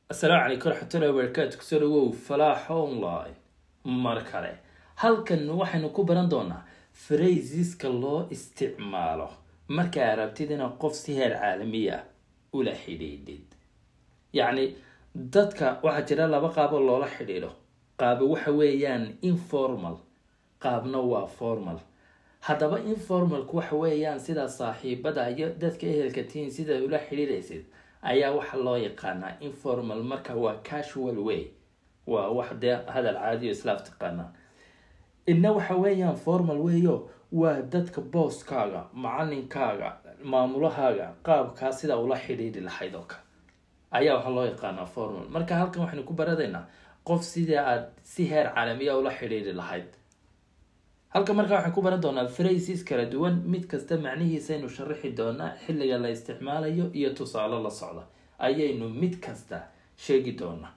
asalaamu calaykum waraxmatullahi wabarakaatu kusoo dhawow falaax online mar kale halkan waxaynu ku baran doonaa frasiska loo isticmaalo markaa rabtid inaad qof si heer caalamiya ula xidhiidhid yacni dadka waxaa jira laba qaabo loola xidhiidho qaabo waxa weeyaan informal qaabna waa formal haddaba informalku waxa weeyaan sida saaxiibada iyo dadka ehelka tihiin sida ula xidhiidhaysid ayaa waxaa loo yaqaanaa informal marka waa casual way waa wax dee hadal caadiyo islaaf taqaanaa idna waxa weeyaan formal weeyo waa dadka booskaaga macalinkaaga maamulahaaga qaabkaa sida ula xidhiidhi lahayd oo kale ayaa waxaa loo yaqaanaa formal marka halkan waxaynu ku baradaynaa qof sidii aada si heer caalamiya ula xidhiidhi lahayd halka markaa waxaan ku baran doonaa phrases kala duwan mid kasta macnihiisaynu sharaxi doonaa xilliga la isticmaalayo iyo tusaale la socda ayaynu mid kasta sheegi doonaa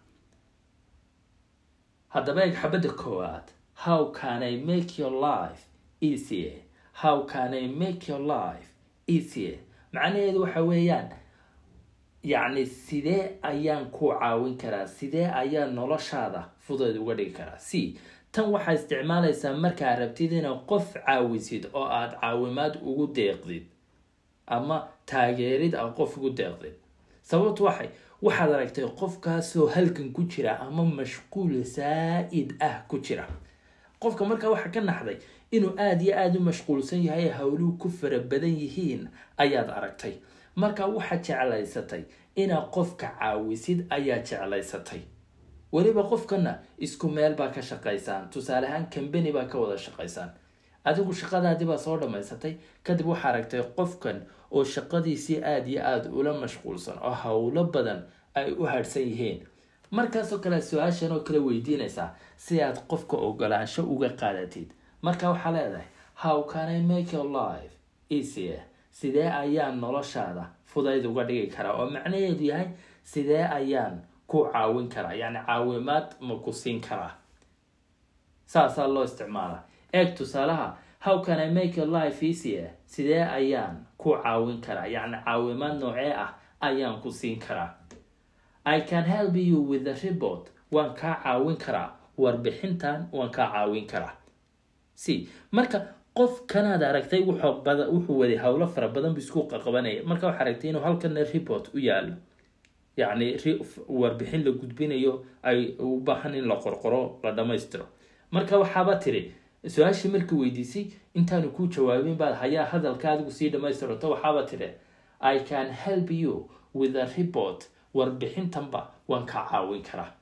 haddaba eeg xabadda koowaad how can i make your life easier how can i make your life easier macnaheedu waxa weeyaan yacni sidee ayaan ku caawin karaa sidee ayaan noloshaada fudeed uga dhigi karaa c tan waxaa isticmaalaysaa markaa rabtid inaad qof caawisid oo aada caawimaad ugu deeqdid ama taageerid aad qof ugu deeqdid sababtu waxay waxaad aragtay qofkaasoo halkan ku jira ama mashquul saa-id ah ku jira qofka markaa waxaa ka naxday inuu aada iyo aada u mashquulsan yahay howluhu ku fara badan yihiin ayaad aragtay marka waxaad jeclaysatay inaad qofka caawisid ayaa jeclaysatay weliba qofkana isku meel baa ka shaqaysaan tusaale ahaan cambany baa ka wada shaqaysaan adigu shaqadaadii baa soo dhammaysatay kadib waxaa aragtay qofkan oo shaqadiisii aada iyo aada ula mashquulsan oo howlo badan ay u harhsan yihiin markaasoo kale su-aashan oo kale weydiinaysaa si aad qofka ogolaansho uga qaadatid marka waxaa leedahay how can i make your life easier sidee ayaan noloshaada fudayd uga dhigi karaa oo macnaheedu yahay sidee ayaan ku caawin karaa yacni caawimaad ma ku siin karaa saasaa loo isticmaalaa eeg tusaalaha how can i make your life easier sidee ayaan ku caawin karaa yacni caawimaad noocee ah ayaan ku siin karaa i can help you with the report waan kaa caawin karaa warbixintan waan kaa caawin karaa c marka qof kanaad aragtay wuxuu waday howlo fara badan bu isku qaqabanaya marka waxaa aragtay inuu halkana report u yaalo yacni warbixin la gudbinayo ay u baahan in la qorqoro la dhammaystiro marka waxaaba tiri su-aashii markii weydiisay intaanu kuu jawaabin baad hayaa hadalka adigu sii dhammaystirto waxaaba tiri i can help you with a report warbixintanba waan kaa caawin karaa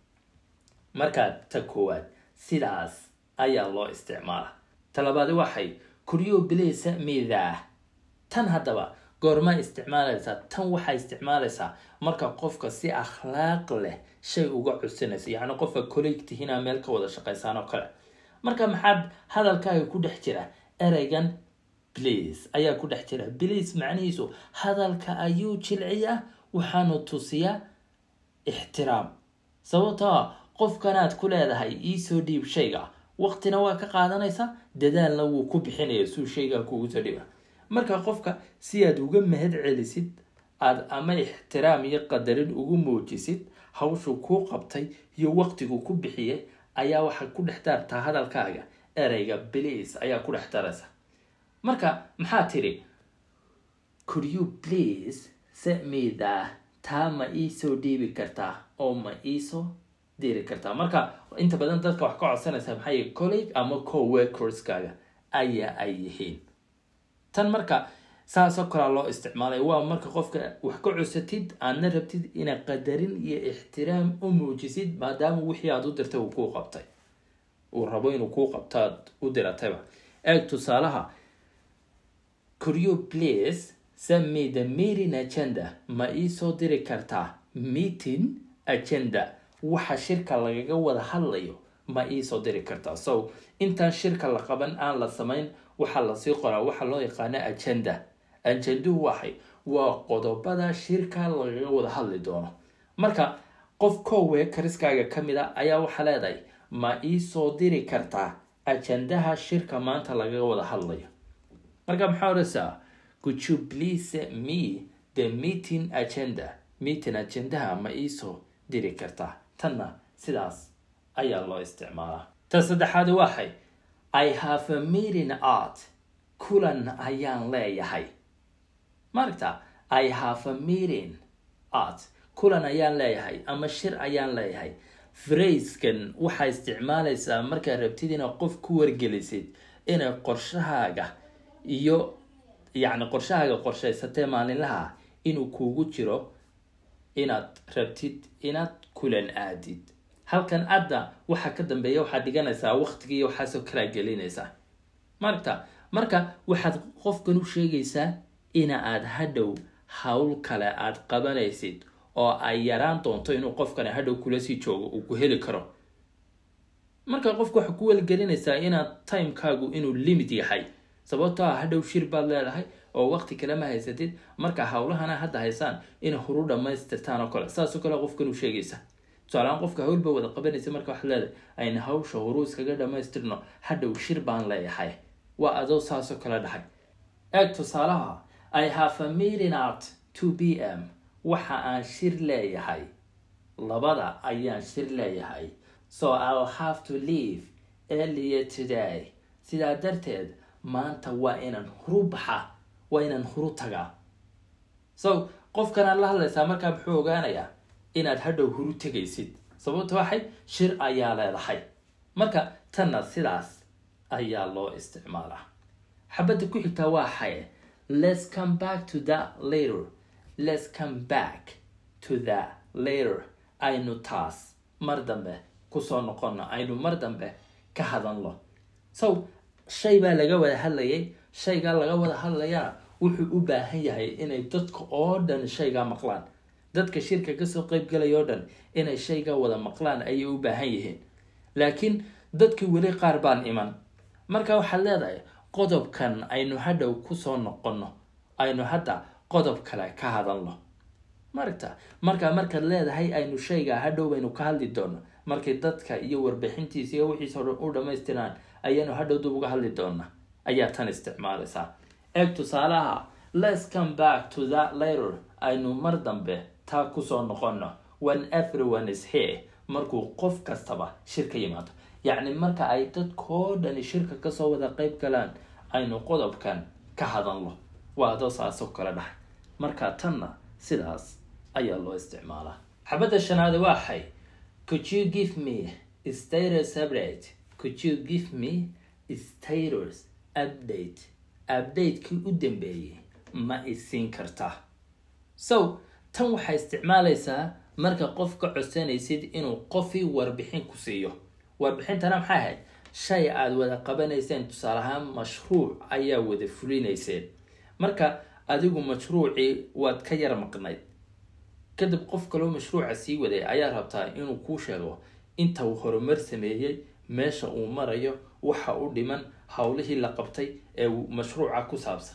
markaa ta koowaad sidaas ayaa loo isticmaala talabaadi waxay kuryo bileysa miidaah tan haddaba goormaa isticmaalaysaa tan waxaa isticmaalaysaa marka qofka si akhlaaq leh shay uga codsanaysa yacni qofka colleeg tihiinaa meel ka wada shaqaysaan oo kale marka maxaad hadalkaaga ku dhex jira ereygan please ayaa ku dhex jira please macnihiisu hadalka ayuu jilciyaa waxaanu tusiyaa ixtiraam sababtoo qofkanaad ku leedahay iisoo dhiib shayga waqtina waa ka qaadanaysaa dadaalna wuu ku bixinaya suu shaygaa kuugu soo dhiba marka qofka si aad uga mahad celisid aada ama ixtiraam iyo qadarin ugu muujisid hawshuu kuu qabtay iyo waqtiguu ku bixiyay ayaa waxaa ku dhex daartaa hadalkaaga ereyga bliis ayaa ku dhex daraysa marka maxaa tidhi could you please set me that taa ma iisoo dhiibi kartaa oo ma iisoo diri kartaa marka inta badan dadka wax ka codsanaysa maxay colleague ama co-workerskaaga ayaa ay yihiin tan marka saasoo kalea loo isticmaalay waa marka qofka wax ka cusatid aadna rabtid inaad qadarin iyo ixtiraam u muujisid maadaama wixii aada u dirtay uu kuu qabtay uu rabo inuu kuu qabtaad u diratayba eeg tusaalaha coryo place same the meeting agenda ma iisoo diri kartaa meeting agenda waxa shirka lagaga wada hadlayo ma iisoo diri kartaa so intaan shirka la qaban aan la samayn waxaa lasii qoraa waxaa loo yaqaana agenda ajenduhu waxay waa qodobada shirka lagaga wada hadli doono marka qof kowe kariskaaga ka mid a ayaa waxaa leedahay ma iisoo diri kartaa ajendaha shirka maanta lagaga wada hadlayo marka maxaa oraysaa could you please me the meeting agenda meeting ajendaha ma iisoo diri kartaa tanna sidaas ayaa loo isticmaalaa ta saddexaad waxay i have a meeting art kulan ayaan leeyahay maaragta i have a meeting art kulan ayaan leeyahay ama shir ayaan leeyahay fraskan waxaa isticmaalaysaa markaad rabtid inaad qof ku wargelisid inay qorshahaaga iyo yacni qorshahaaga qorshaysatee maalinlaha inuu kuugu jiro inaad rabtid inaad kulan aadid halkan adda waxaa ka dambeeya waxaad dhiganaysaa waqtigii waxaasoo kalaa gelinaysaa maaragta marka waxaad qofkan u sheegaysaa ina aad hadhow hawl kale aad qabanaysid oo ay yaraan doonto inuu qofkani hadhow kula sii joogo uu ku heli karo marka qofka waxaa ku weligelinaysaa inaad timekaagu inuu limit yahay sababtoo ah hadhow shir baad leedahay oo waqti kale ma haysatid marka hawlahana hadda haysaan inay huru dhamaystirtaan oo kale saasoo kale qofkan u sheegaysa tusaalahaan qofka hawlba wada qabanaysa marka waxaad leedahay ayna hawsha huru iskaga dhamaystirno hadhow shir baan leeyahay waa adoo saasoo kale dhahay eeg tusaalaha i have a meeting at two p m waxa aan shir leeyahay labada ayaan shir leeyahay so ill have to leave earlier today sidaa darteed maanta waa inaan huru baxa waa inaan huru tagaa so qofkanaad la hadlaysaa markaa muxuu ogaanayaa inaad hadhow huru tegaysid sababta waxay shir ayaa leedahay marka tanna sidaas ayaa loo isticmaalaa xabadda ku xigtaa waa xaye let's come back to that later let's come back to that later aynu taas mar dambe kusoo noqono aynu mar dambe ka hadalno so shay baa laga wada hadlayay shaygaa laga wada hadlayana wuxuu u baahan yahay inay dadka oo dhan shaygaa maqlaan dadka shirka kasoo qeybgalaya oo dhan inay shaygaa wada maqlaan ayay u baahan yihiin laakiin dadkii weli qaar baan iman marka waxaad leedahay qodobkan aynu hadhow kusoo noqono aynu hadda qodob kale ka hadalno maragta marka markaad leedahay aynu shaygaa hadhow baynu ka hadli doono markay dadka iyo warbixintiisa iyo wixiisa o dhan u dhamaystiraan ayaanu hadhow dib uga hadli doona ayaa tan isticmaalaysaa eeg tusaalaha let's come back to that later aynu mar dambe taa kusoo noqono when everyone is here markuu qof kastaba shir ka yimaado yacni marka ay dadkoo dhani shirka kasoo wada qeyb galaan aynu qodobkan ka hadalno waa adoo saasoo kale dhahay marka tanna sidaas ayaa loo isticmaalaa xabadda shanaad waxay could you give me status update could you give me status update update-kii u dambeeyey ma isiin kartaa so tan waxay isticmaalaysaa marka qof ka codsanaysid inuu qofii warbixin ku siiyo warbixintana maxay ahayd shay aada wada qabanayseen tusaale ahaan mashruuc ayaa wada fulinayseen marka adigu mashruucii waad ka yar maqnayd kadib qof kaloo mashruuca sii waday ayaa rabtaa inuu kuu sheego inta uu horumar sameeyey meesha uu marayo waxa u dhiman howlihii la qabtay ee mashruuca ku saabsan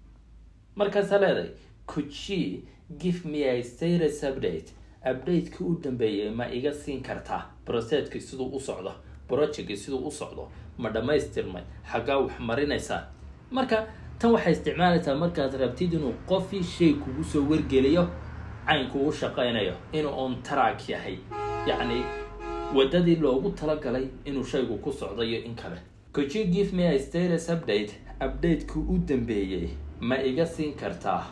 markaasaa leedahay could she give me a status update update-kii u dambeeyay ma iga siin kartaa broseedkii siduu u socdo projectkii siduu u socdo ma dhammaystirmay xaggaa wax marinaysaa marka tan waxay isticmaalaysaa markaad rabtid inuu qofii shay kugu soo wargeliyo caynku u shaqaynayo inuu on track yahay yacni waddadii loogu talagalay inuu shaygu ku socdo iyo in kale could you give me a status update update-kii u dambeeyey ma iga siin kartaa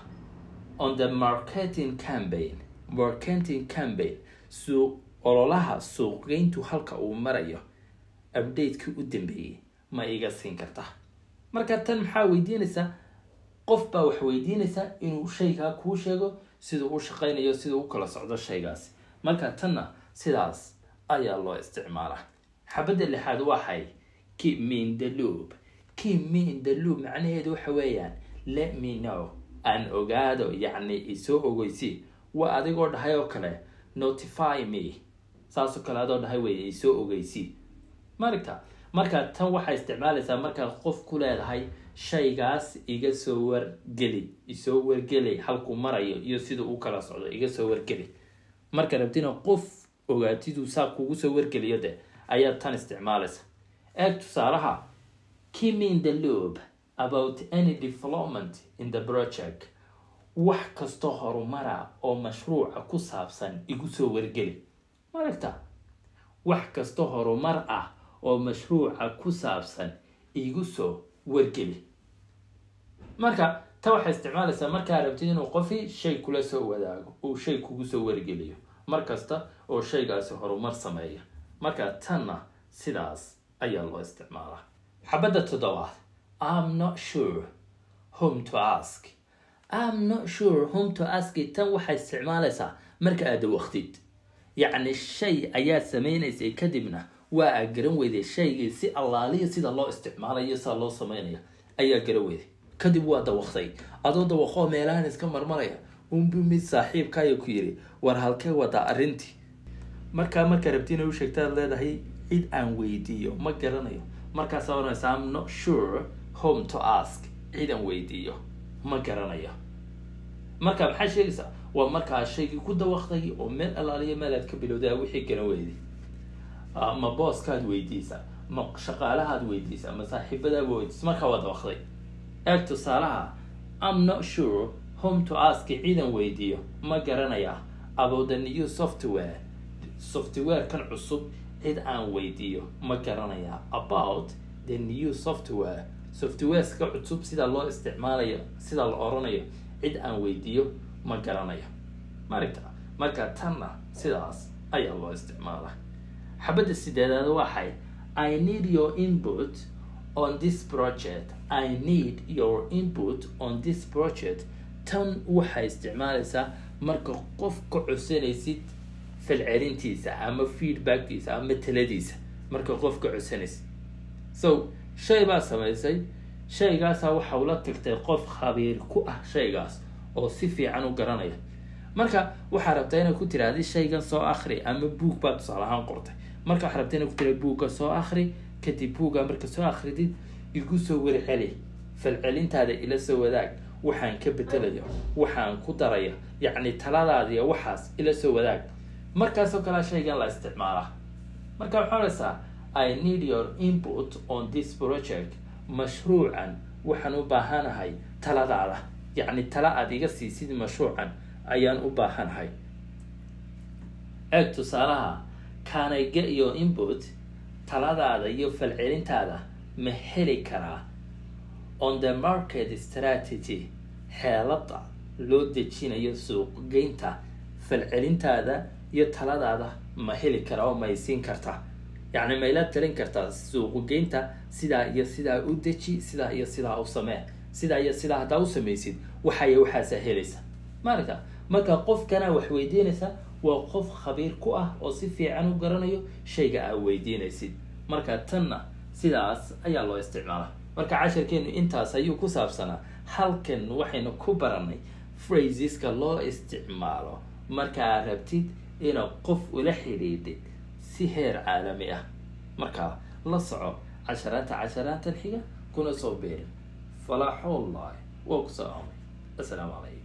on the marketing campaign marketing campaign suuq ololaha suuqgeyntu halka uu marayo update-kii u dambeeyey ma iga siin kartaa marka tan maxaa weydiinaysaa qof baa wax weydiinaysaa inuu shaygaa kuu sheego siduu u shaqaynayo siduu u kala socdo shaygaasi marka tanna sidaas ayaa loo isticmaalaa xabadda lixaad waxay keep me in the loop keep me in the loop macnaheedu waxa weeyaan let me know aan ogaado yacni isoo ogeysi waa adigoo dhahay oo kale notify me saasoo kale adoo dhahay wey isoo ogeysi maragta marka tan waxay isticmaalaysaa markaad qof ku leedahay shaygaas iga soo wargeli isoo wargeli halkuu marayo iyo siduu u kala socdo iga soo wargeli marka rabtina qof ogaatiduu saa kugu soo wargeliyo de ayaad tan isticmaalaysa eeg tusaalaha keep me in the loop about any development in the project wax kastoo horumara oo mashruuca ku saabsan igu soo wargeli maaragta wax kasta horumar ah oo mashruuca ku saabsan igu soo wargeli marka ta waxay isticmaalaysaa markaa rabtid inuu qofi shay kula soo wadaago uu shay kugu soo wargeliyo mar kasta oo shaygaasi horumar sameeya marka tanna sidaas ayaa loo isticmaalaa xabadda toddobaad im not sure home to ask im not sure home to ask tan waxay isticmaalaysaa marka aada waqtid yacni shay ayaad sameynaysay kadibna waa aa garan weyday shaygii si allaaliya sida loo isticmaalayo sida loo sameynaya ayaa garan weyday kadib waa dawaqtay adoo dawaqoo meelahan iska marmaraya unbu mid saaxiibkaayo ku yiri war halkee wadaa arrintii markaa markaa rabti inay u sheegtaad leedahay cid aan weydiiyo ma garanayo markaasaa oranaysa im not sure home to ask cid aan weydiiyo ma garanayo marka maxaa sheegaysaa waa markaa shaygii ku dawaqtay oo meel allaaliya meel aad ka bilowda wixii garan weyday ma booskaad weydiisa ma shaqaalahaad weydiisa ma saaxiibadaaba weydiisa markaa waa dawaqday eeg tusaalaha im not sure home to ask ciidan weydiiyo ma garanaya about the new software software kan cusub cid aan weydiiyo ma garanaya about the new software softwareska cusub sida loo isticmaalayo sida la oranayo cid aan weydiiyo ma garanayo maaragta marka tanna sidaas ayaa loo isticmaalaa xabadda sideedaad waxay i need your input on this project i need your input on this project tan waxay isticmaalaysaa marka qof ka codsanaysid falcelintiisa ama feedbacktiisa ama taladiisa marka qof ka codsanaysid so shay baa samaysay shaygaasaa waxa ula tagtay qof khabiir ku ah shaygaas oo si fiican u garanaya marka waxaa rabtaa inaad ku tiraahdi shaygan soo akri ama buug baa tusaale ahaan qortay marka waxaa rabtaa inaad ku tiraadi buugga soo akri kadib buugga marka soo akridid igu soo warceli falcelintaada ila soo wadaag waxaan ka bedelayo waxaan ku daraya yacni taladaadiya waxaas ila soo wadaag markaasoo kalea shaygan la isticmaalaa marka waxaa odhaysaa i need your input on this project mashruucan waxaan u baahanahay taladaada yacni tala aada iga siisid mashruucan ayaan u baahanahay eeg tusaalaha can i get your input taladaada iyo falcelintaada ma heli karaa on the market strategy xeelada loo dejinayo suuqgeynta falcelintaada iyo taladaada ma heli karaa oo may siin kartaa yacni mayla talin kartaa suuqgeynta sidaa iyo sidaa u deji sidaa iyo sidaa u samee sidaa iyo sidaa haddaa u samaysid waxay waxaasaa helaysa maaragta marka qofkana wax weydiinaysa waa qof khabiir ku ah oo si fiican u garanayo shayga aa weydiinaysid marka tanna sidaas ayaa loo isticmaalaa marka casharkeenu intaas ayuu ku saabsanaa halkan waxaynu ku baranay phraseska loo isticmaalo markaa rabtid inaad qof ula xidhiidhid si heer caalami ah markaa la soco casharaanta casharaantan xiga kuna soo beerin falaaxullahi waa ku salaamay assalaamu calaykum